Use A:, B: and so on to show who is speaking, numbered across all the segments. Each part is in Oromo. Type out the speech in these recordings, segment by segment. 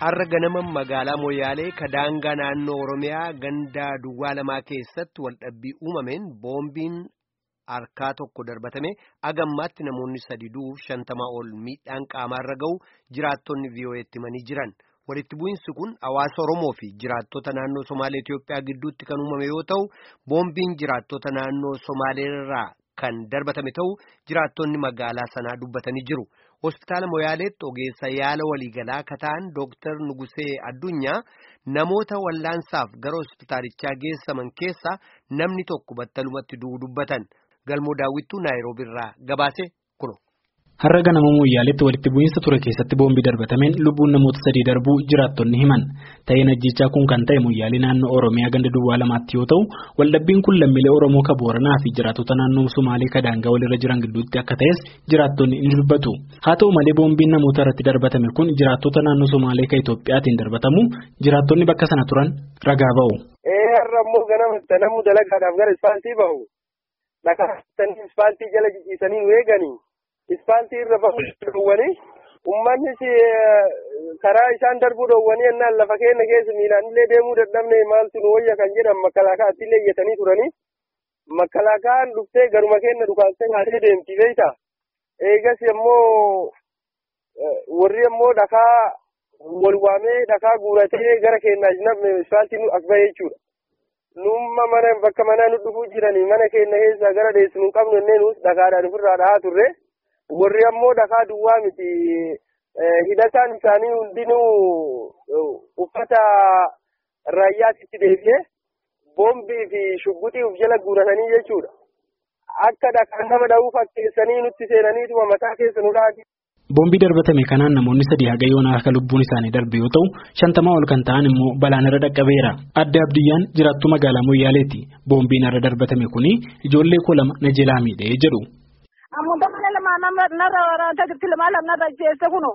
A: Har'a ganama magaalaa Moyyaalee kadaangaa naannoo Oromiyaa gandaa duwwaa lamaa keessatti waldhabbii uumameen boombiin harkaa tokko darbatame agammaatti namoonni sadi du'uuf shantamaa ol miidhaan qaamaarra ga'u jiraattonni VOA'tti himanii jiran. Walitti bu'iinsi kun hawaasa Oromoo fi jiraattota naannoo Somaalee Itiyoophiyaa gidduutti kan uumame yoo ta'u, boombiin jiraattota naannoo Somaaleerraa kan darbatame ta'u jiraattonni magaalaa sanaa dubbatanii jiru. Hospitaala Moyaaleetti ogeessa yaala waliigalaa kataan Dooktar Nugusee Addunyaa namoota wallaansaaf gara hospitaalichaa geessaman keessaa namni tokko battalumatti du'uu dubbatan. Galmoo daawwittuu Naayiroobiirraa gabaase kuno.
B: Har'a ganama Moyyaaleetti walitti bu'iinsa ture keessatti boombii darbatameen lubbuun namoota sadii darbuu jiraattonni himan. Ta'een ajjechaa kun kan ta'e Moyyaalee naannoo Oromiyaa ganda duwwaa lamaatti yoo ta'u, waldhabbiin kun lammiilee Oromoo Kabooranaa fi jiraattota naannoo Somaalee kadaangaa walirra jiran gidduutti akka ta'es jiraattonni ni dubbatu. Haa ta'u malee boombiin namoota irratti darbatame kun jiraattota naannoo Somaalee ka Itoophiyaatiin darbatamu jiraattonni bakka sana turan ragaa ba'u.
C: Ee har'a immoo ganama namuu dalagaadhaaf gara ispaaltii bahu. Dhakaa ispaaltii jala jijjiisanii weeganii. Ispaaltii irra bahuu dhoowwanii uummannis karaa isaan darbuu dhoowwanii ennaan lafa keenya keessa miilaan illee deemuu dadhabne maaltu nu wayya kan jedhan makkalaakaatti illee iyyatanii turanii makkalaakaan dhuftee garuma keenya dhukaastee haatee deemti beeyta eegas immoo warri immoo dhakaa wal waamee dhakaa guuratee gara keenyaa namni ispaaltii as bahee jechuudha. Numma mana bakka manaa nu dhufuu jiranii mana keenya keessaa gara deessu nu qabnu innee nuus dhakaadhaan ofirraa dhahaa turre. warri ammoo dhakaa duwwaa miti hidhataan isaanii hundinuu uffata raayyaatitti deebi'ee boombii fi shugguxii uf jala guuratanii jechuudha. Akka dhakaan nama dha'uu fakkeessanii nutti seenaniituma mataa keessa nu dhaati.
B: Boombii darbatame kanaan namoonni sadii haga yoonaa akka lubbuun isaanii darbe yoo ta'u shantamaa ol kan ta'an immoo balaan irra dhaqqabeera. Adde Abdiyyaan jiraattuu magaalaa Moyyaaleeti. Boombiin irra darbatame kuni ijoollee koo lama na jalaa miidhee jedhu.
D: Amuun mana lama narra waraanta jirti lama lama narra jeesse kuno.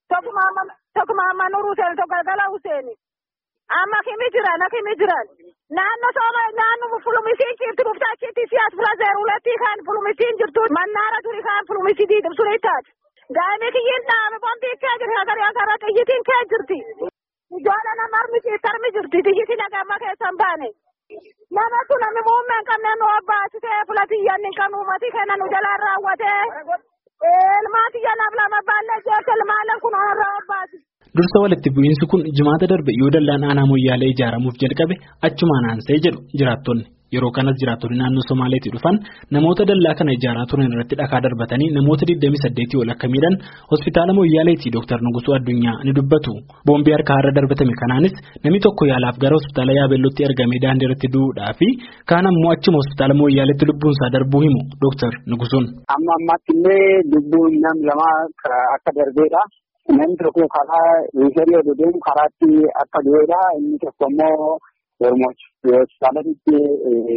D: Tokkuma amma nuru Hussein tokko galgala Hussein. Amma kimi jiran akimi jiran. Naannoo sooma naannoo fulumisiin jirti dhuftaa achitti siyaas fila zeeruletti kan fulumisiin jirtu mannaara turi kan fulumisii suni taate. Daa'imni kiyyiin dhaame boombii kee jirti hagarii hagaraa xiyyitiin kee jirti. Ijoollee nama armisi tarmi jirti xiyyitiin hagamma keessan baane. Nama kun namni muummee hin qabne nu abbaasitee filatiyyan hin qabne uummatii kenna nu jalaan raawwatee ilmaati janaaf lama baallee jeessa ilmaaleen kun onarraa abbaasi.
B: Dursa walitti bu'iinsi kun jimaata darbe yoo dallaan aanaa moyyaalee ijaaramuuf jalqabe achumaan aansee jedhu jiraattonni. Yeroo kanas jiraattonni naannoo Somaaleetii dhufan namoota dallaa kana ijaaraa turan irratti dhakaa darbatanii namoota 28 ol akka miidhan hospitaala Moyyaaleetii Dr. Nugusuu Addunyaa ni dubbatu. Boombii harkaa irra darbatame kanaanis namni tokko yaalaaf gara hospitaala Yaabeellootti ergamee daandii irratti du'uudhaa fi kaan ammoo achuma hospitaala Moyyaaleetti lubbuunsaa darbuu himu Dr. Nugusuun.
E: Amma ammaatti illee lubbuun nam lama akka darbeedha. Namni tokko karaa riifarii oduu deemu karaatti akka du'eedha. Inni tokko immoo hospitaalatti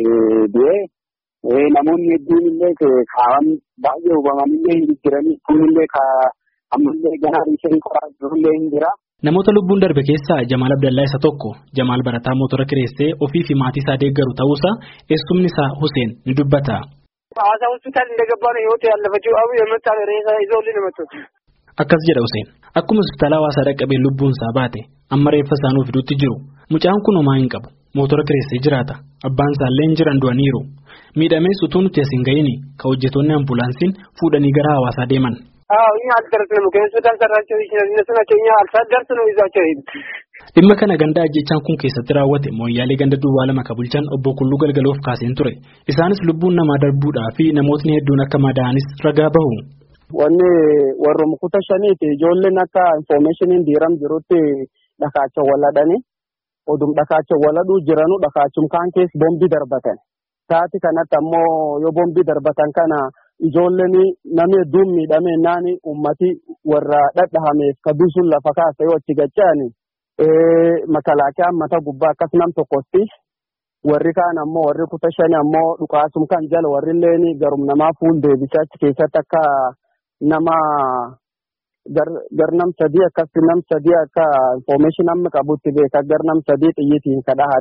E: du'ee namoonni hedduun illee kaawan baay'ee hubamanii hin jiranii kunillee ammallee ganaa riifarii qoraa jirullee hin jira.
B: Namoota lubbuun darbe keessaa Jamaal Abdallaa isa tokko Jamaal barataa motora kireessee ofii fi maatii isaa deeggaru ta'uusaa eessumni isaa Huseen ni dubbata.
C: Hawaasa hospitaal እንደገባ ነው ህይወት ያለፈችው አቡ የመጣ ሬሳ ይዘውልኝ ነው መጡት።
B: Akkas jedha Huseen. Akkuma hospitaala hawaasaa dhaqqabee lubbuun isaa baate amma reeffa isaanii fiduutti jiru. Mucaan kun homaa hin qabu. Mootora kireessee jiraata. Abbaan isaallee hin jiran du'aniiru. Miidhamees utuu nuti as hin ga'iin ka hojjettoonni ambulaansiin fuudhanii gara hawaasaa deeman.
C: እኛ አልደረስንም። ከሆስፒታል ሰራቸው ይችላል እነሱ ናቸው። እኛ ሳልደርስ ነው ይዟቸው ሄዱ።
B: Dhimma kana ganda ajjechaan kun keessatti raawwate mooyyaalee ganda duwwaa lama ka bulchan obbo Kulluu Galgaloof kaaseen ture. Isaanis lubbuun namaa darbuudhaa fi namootni hedduun akka madaa'anis ragaa bahu.
E: Wanni warrum kuta shaniiti ijoolleen akka infoormeeshiniin diiram jirutti dhakaacha waladhani odum dhakaacha waladhuu jiranu dhakaachum kaan keessa boombii darbatan. Taati kanatti ammoo yoo boombii darbatan kana ijoolleen namni hedduun miidhame naani ummati warra dhadhahameef kadusun lafa kaasa yoo achi gacha'ani makalaakaa mata gubbaa akkas nam tokkotti warri kaan ammoo warri kuta shani ammoo dhukaasum kan jala warri illeen garum namaa fuul deebichaa achi keessatti akka nama gar nam sadii akkasi nam sadii akka infoormeeshin amma qabutti beeka gar nam sadii xiyyitiin kadhahani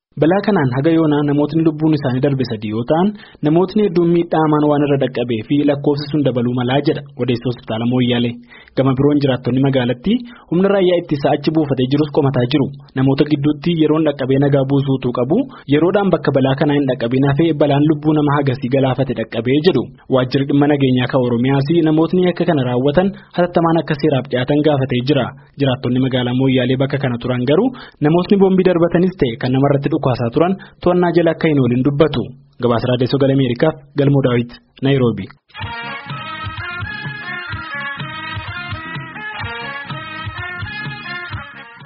B: Balaa kanaan haga yoonaa namootni lubbuun isaanii darbe sadii yoo ta'an namootni hedduun miidhaamaan waan irra dhaqqabee fi lakkoofsi sun dabaluu malaa jedha odeessa hospitaala Mooyyaalee. Gama biroon jiraattonni magaalattii humna raayyaa ittisaa achi buufatee jirus qomataa jiru. Namoota gidduutti yeroon dhaqqabee nagaa buusuutu qabu yeroodhaan bakka balaa kanaa hin dhaqqabin hafee balaan lubbuu nama hagasii galaafate dhaqqabee jedhu. Waajjirri dhimma nageenyaa kan Oromiyaas namootni akka kana raawwatan hatattamaan akka seeraaf dhiyaatan gaafatee jira. Jiraattonni magaalaa Mooyyaalee bakka kana turan garuu namootni boombii darbatanis ta'e kan namarratti dhukaasaa turan to'annaa jala akka hin oolin dubbatu. Gabaasa Raadiyoo Sagalee Ameerikaaf Galmoo Daawit Naayiroobi.